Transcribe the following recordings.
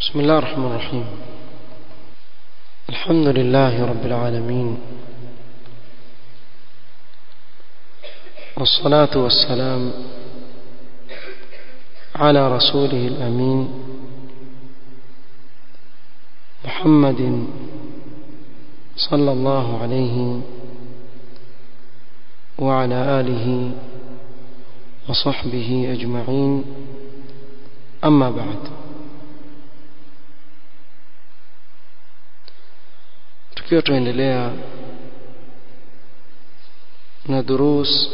بسم الله الرحمن الرحيم الحمد لله رب العالمين والصلاة والسلام على رسوله الأمين محمد صلى الله عليه وعلى آله وصحبه أجمعين أما بعد tukiwa tuendelea na durus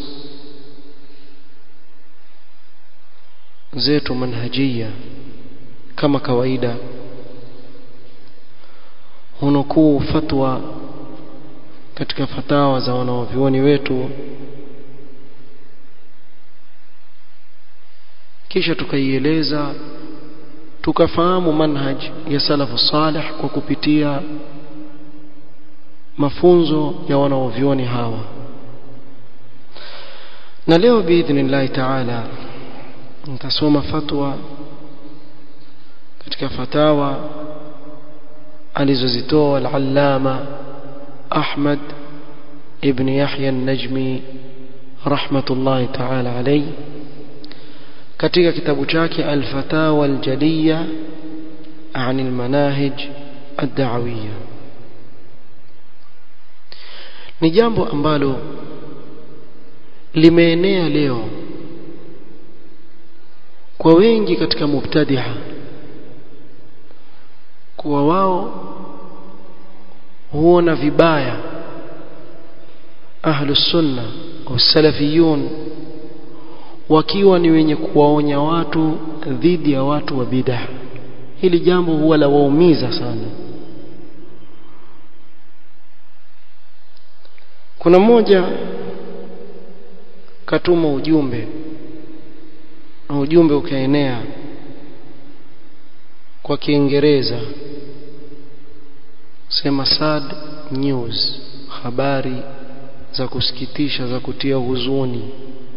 zetu manhajia kama kawaida hunukuu fatwa katika fatawa za wanaovyuoni wetu kisha tukaieleza tukafahamu manhaj ya salafu salih kwa kupitia mafunzo ya wanaovyuoni hawa na leo biidhnillahi taala nitasoma fatwa katika fatawa alizozitoa al-allama Ahmad ibn Yahya an-Najmi rahmatullahi ta'ala alayhi katika kitabu chake al-fatawa al-jaliya عن المناهج الدعويه ni jambo ambalo limeenea leo kwa wengi katika mubtadiha kuwa wao huona vibaya ahlus sunna au salafiyun wakiwa ni wenye kuwaonya watu dhidi ya watu wa bid'ah hili jambo huwa la waumiza sana kuna mmoja katuma ujumbe na ujumbe ukaenea kwa Kiingereza sema sad news habari za kusikitisha za kutia huzuni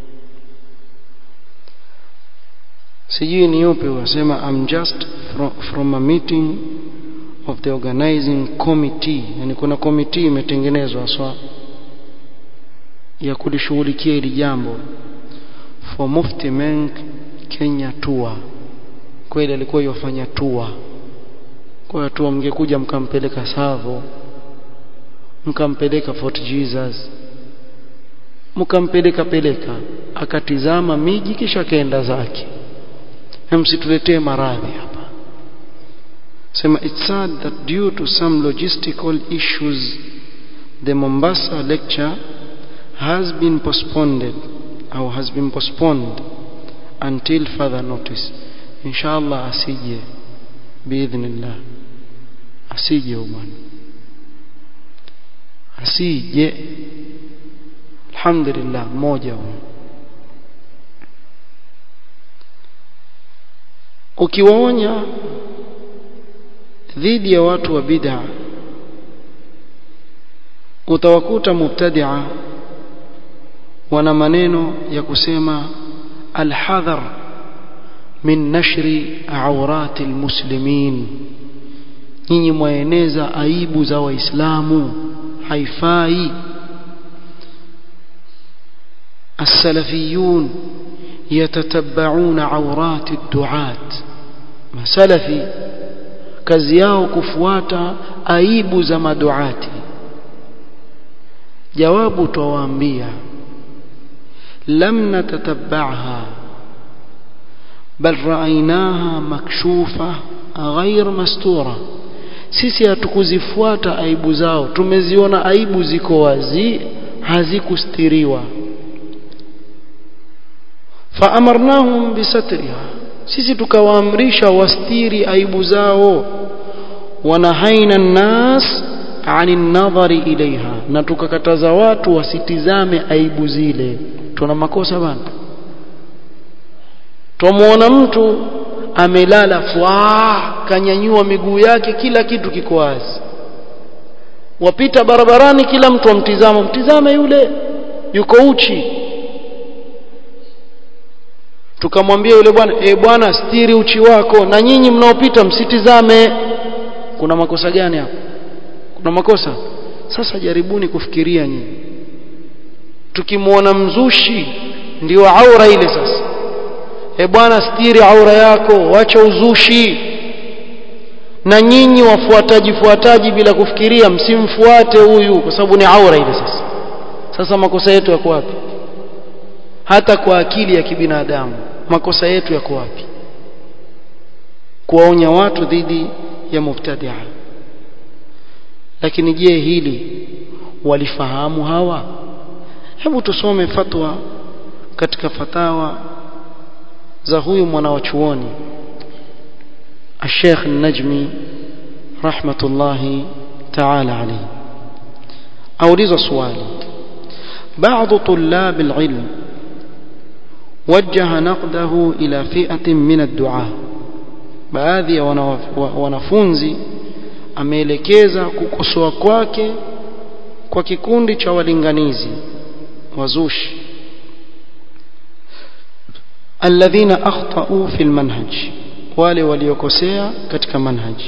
sijui ni yupi wasema I'm just from, from a meeting of the organizing committee yani kuna committee imetengenezwa swa ya kulishughulikia hili jambo for Mufti Menk Kenya tour kweli alikuwa yofanya tour kwa tour mngekuja mkampeleka Savo mkampeleka Fort Jesus mkampeleka peleka akatizama miji kisha kaenda zake msituletee maradhi hapa sema it's sad that due to some logistical issues the Mombasa lecture has been postponed au has been postponed until further notice inshallah asije biidhnillah asije bwana asije alhamdulillah mmoja huyo ukiwaonya dhidi ya watu wa bid'a utawakuta mubtadi'a wana maneno ya kusema alhadhar min nashri awrati almuslimin nyinyi mwaeneza aibu za waislamu haifai السلفيون يتتبعون عورات الدعاة مسلفي kazi yao kufuata aibu za maduati jawabu twawaambia لم نتتبعها بل رأيناها مكشوفة غير مستورة sisi hatukuzifuata aibu zao tumeziona aibu ziko wazi hazikustiriwa faamarnahum bisatriha sisi tukawaamrisha wastiri aibu zao wanahaina nnas ani nadhari ilaiha na tukakataza watu wasitizame aibu zile tuna makosa bana tumuona mtu amelala fwa kanyanyua miguu yake kila kitu kiko wazi wapita barabarani kila mtu amtizama mtizame yule yuko uchi tukamwambia yule bwana e bwana stiri uchi wako na nyinyi mnaopita msitizame kuna makosa gani hapo kuna makosa sasa jaribuni kufikiria nyinyi tukimwona mzushi ndio aura ile sasa e bwana stiri aura yako wacha uzushi na nyinyi wafuataji fuataji bila kufikiria msimfuate huyu kwa sababu ni aura ile sasa sasa makosa yetu yako wapi hata kwa akili ya kibinadamu makosa yetu yako wapi kuwaonya watu dhidi ya mubtadia lakini je hili walifahamu hawa hebu tusome fatwa katika fatawa za huyu mwana wa chuoni الشيخ النجمي رحمة الله تعالى عليه أوريز سؤالي بعض طلاب العلم وجه نقده إلى فئة من الدعاء baadhi ya wanafunzi ameelekeza kukosoa kwake kwa kikundi cha walinganizi wazushi alladhina akhtau fi almanhaj wale waliokosea katika manhaj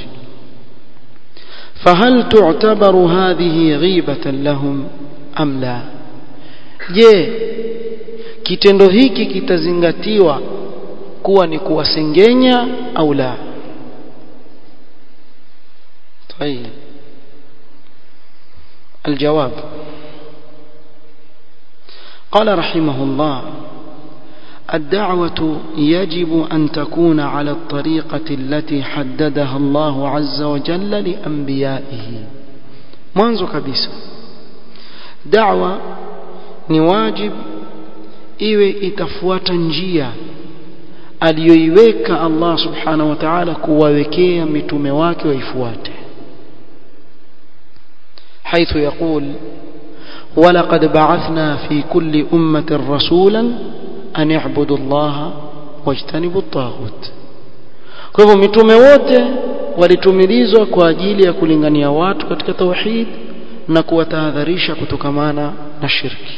fahal tu'tabaru hadhihi ghibatan lahum am la je kitendo hiki kitazingatiwa kuwa ni kuwasengenya au la طيب الجواب قال رحمه الله الدعوة يجب أن تكون على الطريقة التي حددها الله عز وجل لأنبيائه mwanzo kabisa da'wa ni wajib iwe itafuata njia aliyoiweka Allah subhanahu wa ta'ala kuwawekea mitume wake waifuate حيث يقول ولقد بعثنا في كل أمة رسولا أن يعبدوا الله واجتنبوا الطاغوت kwa hivyo mitume wote walitumilizwa kwa ajili ya kulingania watu katika tauhid na kuwatahadharisha kutokamana na shirki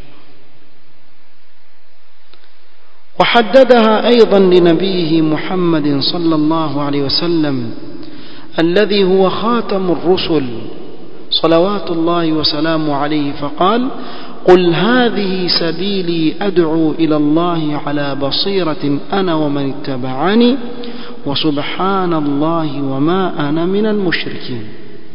وحددها أيضا لنبيه محمد صلى الله عليه وسلم الذي هو خاتم الرسل صلوات الله وسلامه عليه فقال قل هذه سبيلي أدعو إلى الله على بصيرة أنا ومن اتبعني وسبحان الله وما أنا من المشركين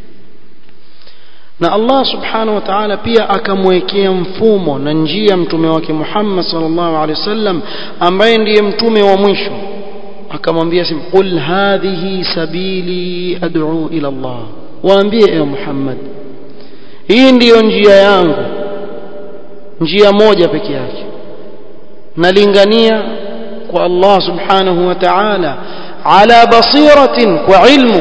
na Allah subhanahu wa ta'ala pia akamwekea mfumo na njia mtume wake Muhammad sallallahu alaihi wasallam ambaye ndiye mtume wa mwisho akamwambia sim qul hadhihi sabili ad'u ila Allah waambie ewe Muhammad hii ndiyo njia yangu njia moja peke yake nalingania kwa Allah subhanahu wa ta'ala ala basiratin kwa ilmu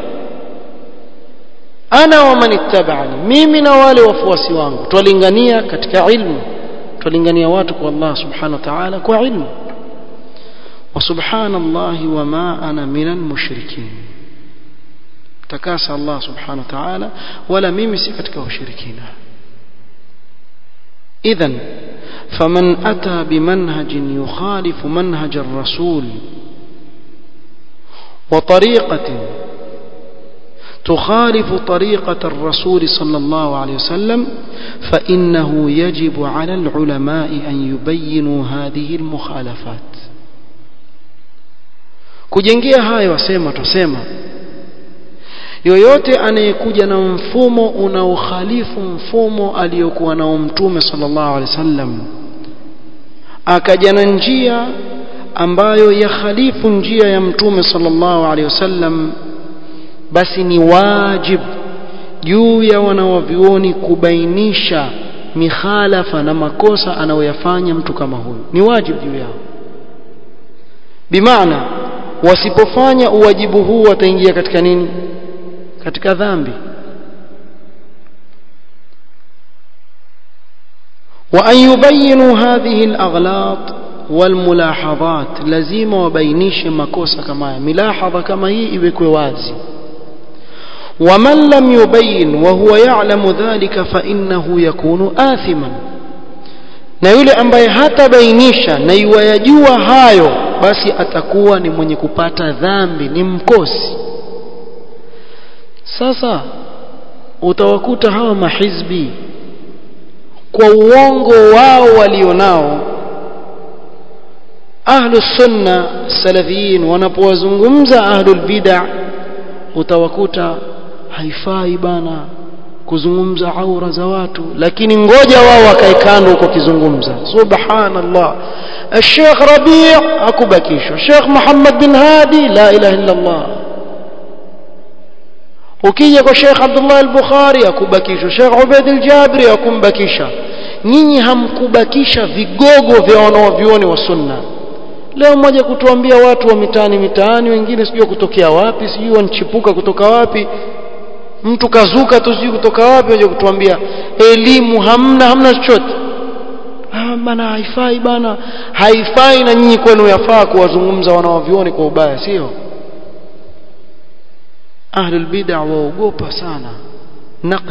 ana wa man ittaba'ani mimi na wale wafuasi wangu twalingania katika ilmu twalingania watu kwa Allah subhanahu wa ta'ala kwa ilmu wa subhanallahi wa ma ana minal mushrikin takasa Allah subhanahu wa ta'ala wala mimi si katika washirikina idhan faman ata bimanhajin yukhalifu manhaj ar-rasul wa tariqatin تخالف طريقة الرسول صلى الله عليه وسلم فإنه يجب على العلماء أن يبينوا هذه المخالفات kujengea hayo wasema tusema yoyote anayekuja na mfumo unaokhalifu mfumo aliyokuwa nao mtume sallallahu alaihi wasallam akaja na njia ambayo yakhalifu njia ya mtume sallallahu alaihi wasallam basi ni wajib juu ya wanawavyuoni kubainisha mikhalafa na makosa anayoyafanya mtu kama huyu ni wajib juu yao bimaana wasipofanya uwajibu huu wataingia katika nini katika dhambi wa an yubayinu hadhihi alaghlaq walmulahadhat lazima wabainishe makosa kama haya milahadha kama hii iwekwe wazi ومن لم يبين وهو يعلم ذلك فإنه يكون آثما na yule ambaye hatabainisha na iwayajua hayo basi atakuwa ni mwenye kupata dhambi ni mkosi sasa utawakuta hawa mahizbi kwa uongo wao walionao ahlu sunna salafiyin wanapowazungumza ahlul bid'a utawakuta haifai bana kuzungumza aura za watu lakini ngoja wao wakae kando huko kizungumza subhanallah الشيخ ربيع akubakishwa الشيخ محمد بن هادي لا اله الا الله ukija kwa Sheikh Abdullah al-Bukhari akubakishwa Sheikh Ubaid al-Jabri akumbakisha nyinyi hamkubakisha vigogo vya wanaovioni wa sunna leo mmoja kutuambia watu wa mitaani mitaani wengine sijui kutokea wapi sijui wanchipuka kutoka wapi mtu kazuka tu sijui kutoka wapi waje kutuambia elimu hamna hamna chochote ah bana haifai bana haifai na nyinyi kwenu yafaa kuwazungumza wanaovioni kwa ubaya sio ahlul bid'a waogopa sana naqd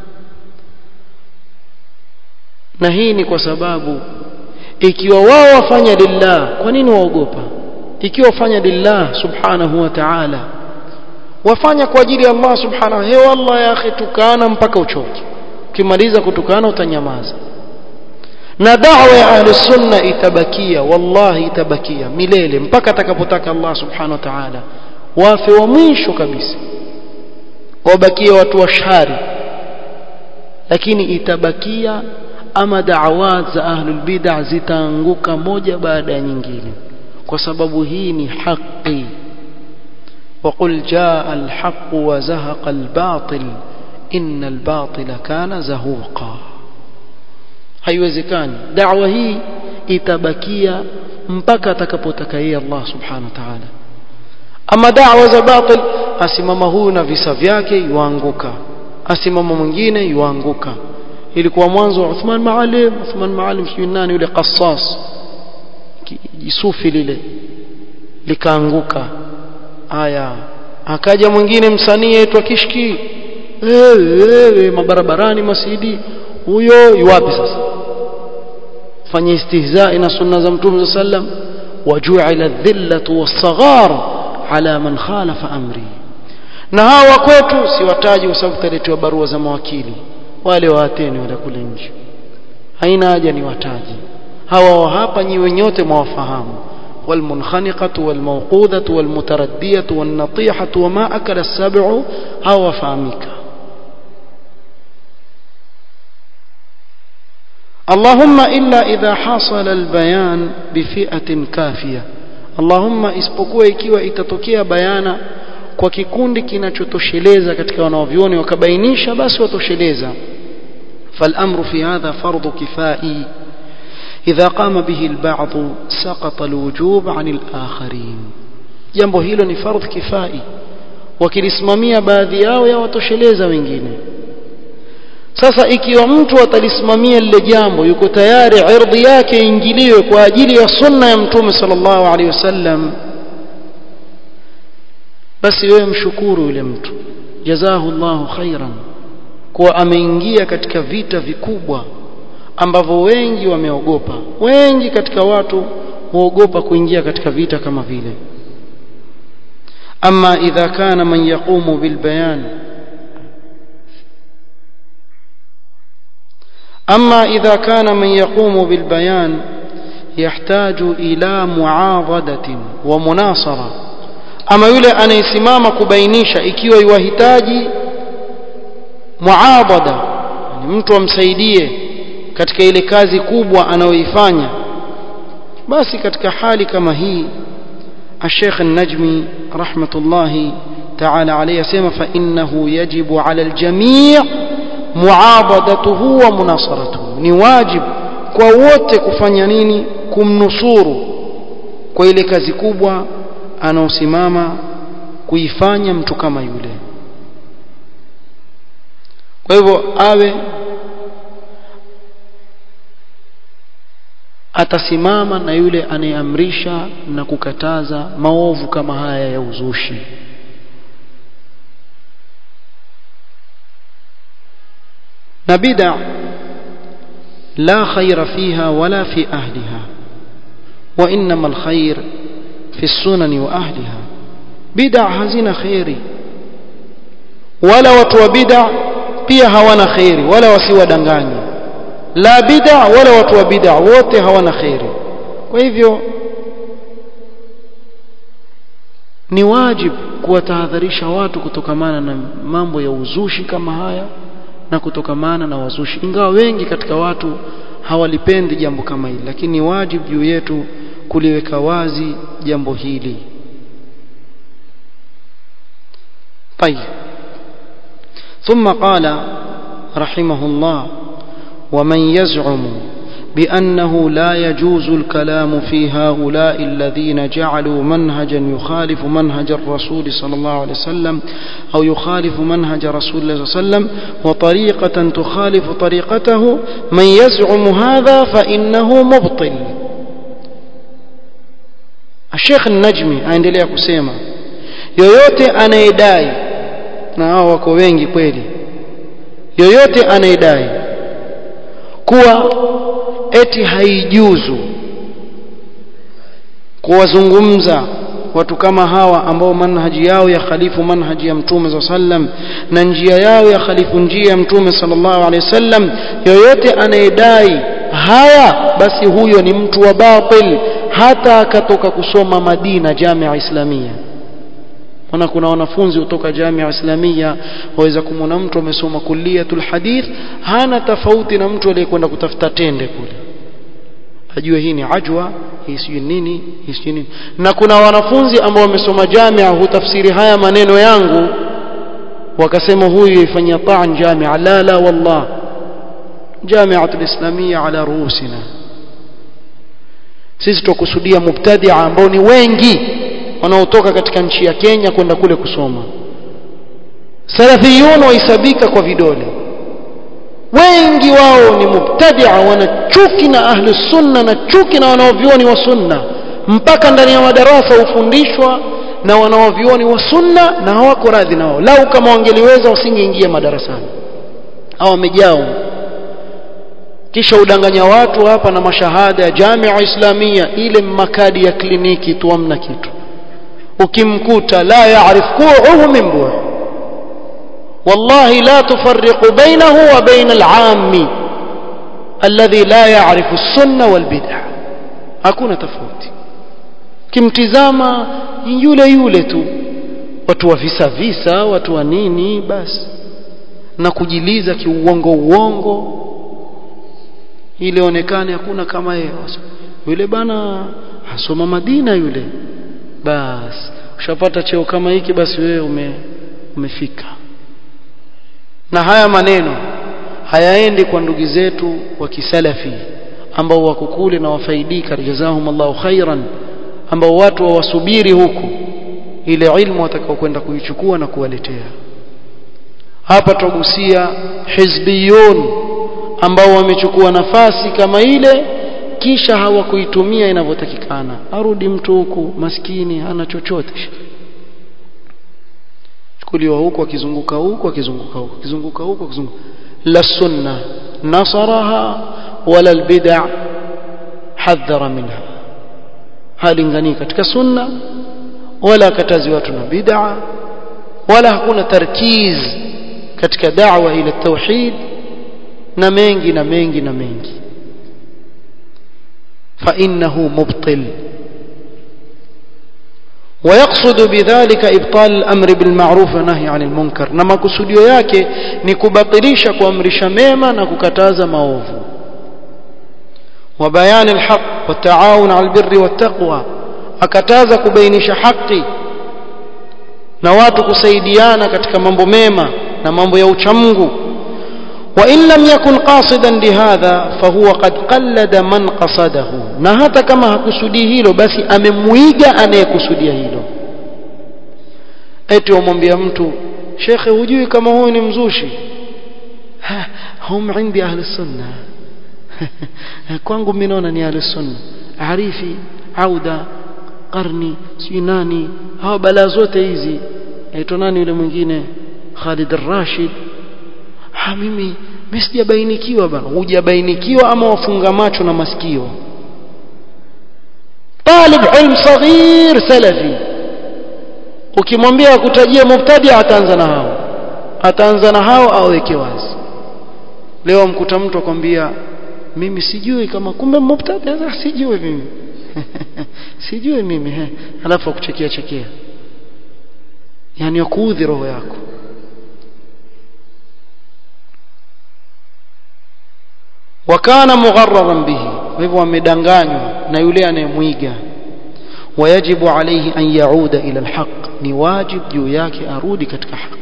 na hii ni kwa sababu ikiwa wao wafanya lillah kwa nini waogopa ikiwa wafanya lillah subhanahu wa ta'ala wafanya kwa ajili ya Allah subhanahu he wallah ya akhi tukana mpaka uchoke ukimaliza kutukana utanyamaza na da'wa ya ahli sunna itabakia wallahi itabakia milele mpaka atakapotaka Allah subhanahu wa ta'ala wafe wa mwisho kabisa wabakie watu wa shari lakini itabakia ama da'awat za ahlul bid'ah zitaanguka moja baada ya nyingine kwa sababu hii ni haki وقل جاء الحق وزهق الباطل إن الباطل كان زهوقا haiwezekani da'wa hii itabakia mpaka atakapotaka yeye Allah subhanahu wa ta'ala ama da'wa za batil asimama huyu na visa vyake yuanguka asimama mwingine yuanguka ilikuwa mwanzo wa Uthman Maalim Uthman Maalim sijui nani yule qassas jisufi lile likaanguka aya akaja mwingine msanii aitwa Kishki wewe mabarabarani masidi huyo yuwapi sasa fanya istihzai na sunna za mtume sallam waju'ila dhillatu was-saghar ala man khalafa amri na hawa kwetu siwataji kwa sababu tutaletewa barua za mawakili wale waateni wale kule nje haina haja ni wataji hawa hapa nyi wenyote mwawafahamu والمنخنقة والموقوذة والمتردية والنطيحة وما أكل السبع هو فامك اللهم إلا إذا حصل البيان بفئة كافية اللهم isipokuwa ikiwa itatokea bayana kwa kikundi kinachotosheleza katika wanaovioni wakabainisha basi watosheleza فالأمر في هذا فرض كفائي إذا قام به البعض سقط الوجوب عن الآخرين jambo hilo ni fardh kifai wakilisimamia baadhi yao yawatosheleza wengine sasa ikiwa mtu atalisimamia lile jambo yuko tayari ardhi yake ingiliwe kwa ajili ya sunna ya mtume sallallahu alaihi wasallam basi wewe mshukuru yule mtu jazahu Allahu khairan kuwa ameingia katika vita vikubwa ambavyo wengi wameogopa wengi katika watu huogopa kuingia katika vita kama vile ama idha kana man yaqumu bilbayan أما إذا كان من يقوم بالبيان يحتاج إلى معاضدة ومناصرة أما يولي أن يسمام كبينيش إكيو يوهتاجي معاضدة يعني mtu amsaidie katika ile kazi kubwa anayoifanya basi katika hali kama hii الشيخ النجمي رحمة الله تعالى عليه يسمى فإنه يجب على الجميع muabadatuhu wa munasaratuhu ni wajib kwa wote kufanya nini kumnusuru kwa ile kazi kubwa anaosimama kuifanya mtu kama yule kwa hivyo awe atasimama na yule anayeamrisha na kukataza maovu kama haya ya uzushi na bid'a لا خير فيها ولا في أهلها وإنما الخير في السنن وأهلها بدع hazina khairi wala watu wa bid'a pia hawana khairi wala wasiwadanganye la bid'a wala watu wa bid'a wote hawana khairi kwa hivyo ni wajibu kuwatahadharisha watu kutokamana na mambo ya uzushi kama haya na kutokamana na wazushi ingawa wengi katika watu hawalipendi jambo kama hili lakini ni wajibu juu yetu kuliweka wazi jambo hili طيب ثم قال رحمه الله ومن يزعم بأنه لا يجوز الكلام في هؤلاء الذين جعلوا منهجا يخالف منهج الرسول صلى الله عليه وسلم أو يخالف منهج رسول الله صلى الله عليه وسلم وطريقة تخالف طريقته من يزعم هذا فإنه مبطل الشيخ النجمي aendelea kusema yoyote anayedai na hao wako wengi kweli yoyote anayedai kuwa eti haijuzu kuwazungumza watu kama hawa ambao manhaji yao ya khalifu manhaji ya mtume za sallam na njia yao ya khalifu njia ya mtume sallallahu alaihi wasallam yoyote anayedai haya basi huyo ni mtu wa batil hata akatoka kusoma Madina Jamia Islamia Maana kuna wanafunzi kutoka Jamia Islamia waweza kumwona mtu amesoma kulliyatul hadith hana tofauti na mtu aliyekwenda kutafuta tende kule ajue hii ni ajwa hii sijui nini hii sijui nini na kuna wanafunzi ambao wamesoma Jamia hutafsiri haya maneno yangu wakasema huyu ifanyia ta'an Jamia la la wallah Jamiatul Islamia ala ruusina sisi tukusudia mubtadia ambao ni wengi wanaotoka katika nchi ya Kenya kwenda kule kusoma salafiyun wahesabika kwa vidole wengi wao ni mubtadia wana chuki na ahli sunna na chuki na wanaovioni wa sunna mpaka ndani ya madarasa hufundishwa na wanaovioni wa sunna na hawako radhi nao lau kama wangeliweza wasingeingia madarasani au wamejao kisha udanganya watu hapa na mashahada ya Jamia Islamia ile makadi ya kliniki tu amna kitu ukimkuta la yaarif kuuhu min bu wallahi la tufarriqu bainahu wa bain al-aami alladhi la yaarifu as-sunna wal bid'ah hakuna tofauti kimtizama yule yule tu watu wa visa visa watu wa nini basi na kujiliza kiuongo uongo ili onekane hakuna kama yeye yule bana asoma Madina yule basi ushapata cheo kama hiki basi wewe ume, umefika na haya maneno hayaendi kwa ndugu zetu wa kisalafi ambao wako kule na wafaidika jazahum Allahu khairan ambao watu wawasubiri huku ile ilmu watakao kwenda kuichukua na kuwaletea hapa tugusia hizbiyun ambao wamechukua nafasi kama ile kisha hawakuitumia inavyotakikana arudi mtu huku maskini hana chochote chukuliwa huku akizunguka huku akizunguka huku akizunguka huku akizunguka la sunna nasaraha wala albid'a hadhara minha halingani katika sunna wala katazi watu na bid'a wala hakuna tarkiz katika da'wa ila tauhid na mengi na mengi na mengi فإنه مبطل ويقصد بذلك إبطال الأمر بالمعروف والنهي عن المنكر نما كسوديو yake ni kubatilisha kuamrisha mema na kukataza maovu وبيان الحق والتعاون على البر والتقوى akataza kubainisha haki na watu kusaidiana katika mambo mema na mambo ya uchamungu وإن لم يكن قاصدا لهذا فهو قد قلد من قصده na hata kama hakusudii hilo basi amemuiga anayekusudia hilo eti wamwambia mtu shekhe hujui kama huyu ni mzushi hum indi ahli sunna kwangu mimi naona ni ahli sunna arifi auda qarni si nani hawa balaa zote hizi aitwa nani yule mwingine Khalid al-Rashid ha mimi mimi sijabainikiwa bana hujabainikiwa ama wafunga macho na masikio talib ilm saghir salafi ukimwambia akutajie mubtadi ataanza na hao ataanza na hao aweke wazi leo mkuta mtu akwambia mimi sijui kama kumbe mubtadi sijui mimi sijui mimi he alafu akuchekea chekea yani akuudhi roho yako wakana mugharraran bihi kwa hivyo amedanganywa na yule anayemwiga wayajibu alayhi an yauda ila alhaq ni wajib juu yake arudi katika haki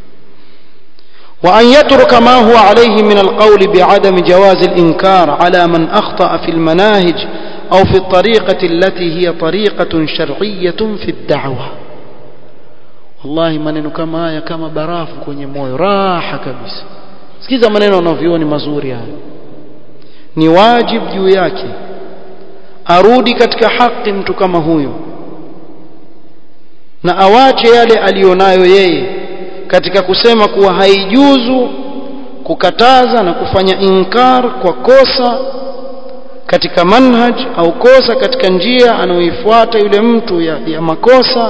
وأن يترك ما هو عليه من القول بعدم جواز الإنكار على من أخطأ في المناهج أو في الطريقة التي هي طريقة شرعية في الدعوة والله maneno kama haya kama barafu kwenye moyo raha kabisa sikiza maneno unavyooni mazuri haya ni wajib juu yake arudi katika haki mtu kama huyo na awache yale alionayo yeye katika kusema kuwa haijuzu kukataza na kufanya inkar kwa kosa katika manhaj au kosa katika njia anayoifuata yule mtu ya, ya makosa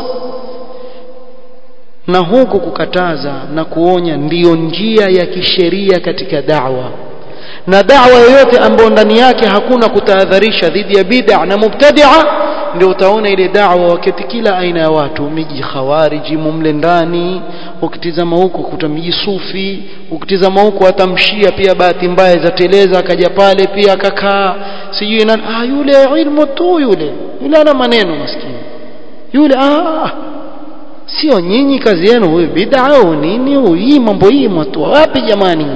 na huku kukataza na kuonya ndiyo njia ya kisheria katika da'wa na da'wa yoyote ambayo ndani yake hakuna kutahadharisha dhidi ya bid'a na mubtadi'a ndio utaona ile da'wa wakati kila aina ya watu miji khawariji mumle ndani ukitizama huko kuta miji sufi ukitizama huko atamshia pia bahati mbaya zateleza akaja pale pia akakaa sijui nani ah yule ilmu tu yule yule ana maneno maskini yule ah sio nyinyi kazi yenu huyu bid'a au nini huyu hii mambo hii mwatu wapi jamani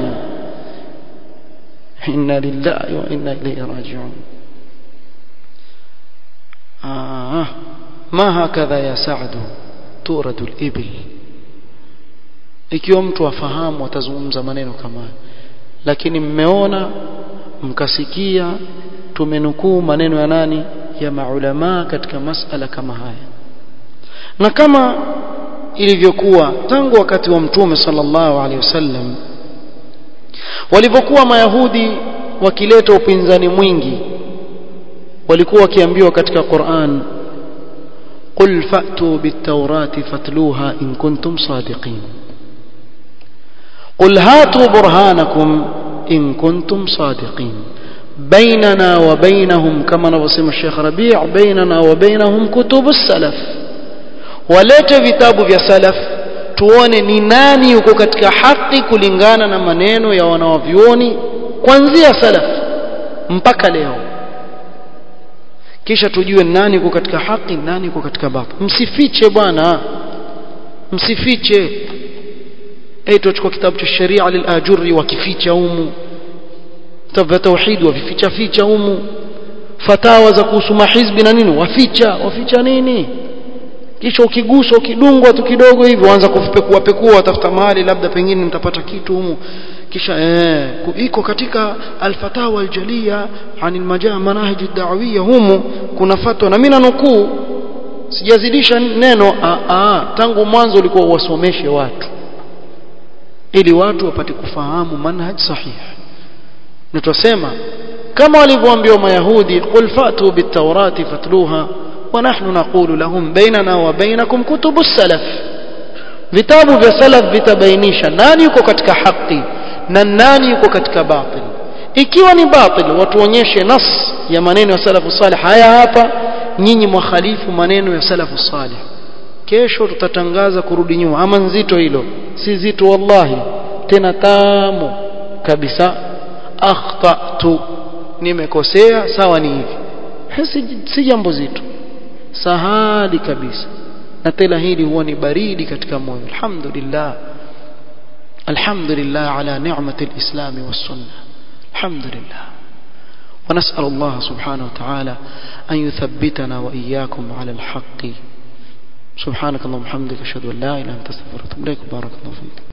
inna lillahi wa inna ilayhi raji'un آه ما هكذا يا سعد تورد الإبل ikiwa mtu afahamu atazungumza maneno kama lakini mmeona mkasikia tumenukuu maneno ya nani ya maulama katika masala kama haya na kama ilivyokuwa tangu wakati wa mtume sallallahu alaihi wasallam walivyokuwa mayahudi wakileta upinzani mwingi walikuwa wakiambiwa katika Qur'an qul fa'tu bit-taurati fatluha in kuntum sadiqin qul hatu burhanakum in kuntum sadiqin bainana wa bainahum kama anavyosema Sheikh Rabi' bainana wa bainahum kutubus salaf walete vitabu vya salaf tuone ni nani yuko katika haki kulingana na maneno ya wanawavyuoni kuanzia salaf mpaka leo kisha tujue nani yuko katika haki nani yuko katika batil msifiche bwana msifiche eh tuchukua kitabu cha sharia lilajuri wakificha humu vitabu vya tauhid wavificha ficha humu fatawa za kuhusu mahizbi na nini waficha waficha nini kisha ukiguswa ukidungwa tu kidogo hivi waanza kufipekua pekua watafuta mahali labda pengine mtapata kitu humu kisha eh iko katika alfatawa aljalia anil majaa manahij ad-da'wiyya humu kuna fatwa na mimi nanukuu sijazidisha neno a a tangu mwanzo ulikuwa uwasomeshe watu ili watu wapate kufahamu manhaj sahih na tusema kama walivyoambiwa mayahudi qul fatu bit-taurati fatluha ونحن نقول لهم بيننا وبينكم كتب السلف vitabu vya salaf vitabainisha nani yuko katika haki na nani yuko katika batil ikiwa ni batil watuonyeshe nas ya maneno ya salafu salih haya hapa nyinyi mwakhalifu maneno ya salafu salih kesho tutatangaza kurudi nyuma ama nzito hilo si zito wallahi tena tamu kabisa akhtatu nimekosea sawa ni hivi si, si jambo zito sahali kabisa na tena hili huwa ni baridi katika moyo alhamdulillah alhamdulillah ala ni'mati alislam was-sunnah alhamdulillah ونسأل الله سبحانه وتعالى أن يثبتنا وإياكم على الحق سبحانك اللهم وبحمدك أشهد أن لا إله إلا أنت أستغفرك وأتوب إليك بارك الله فيك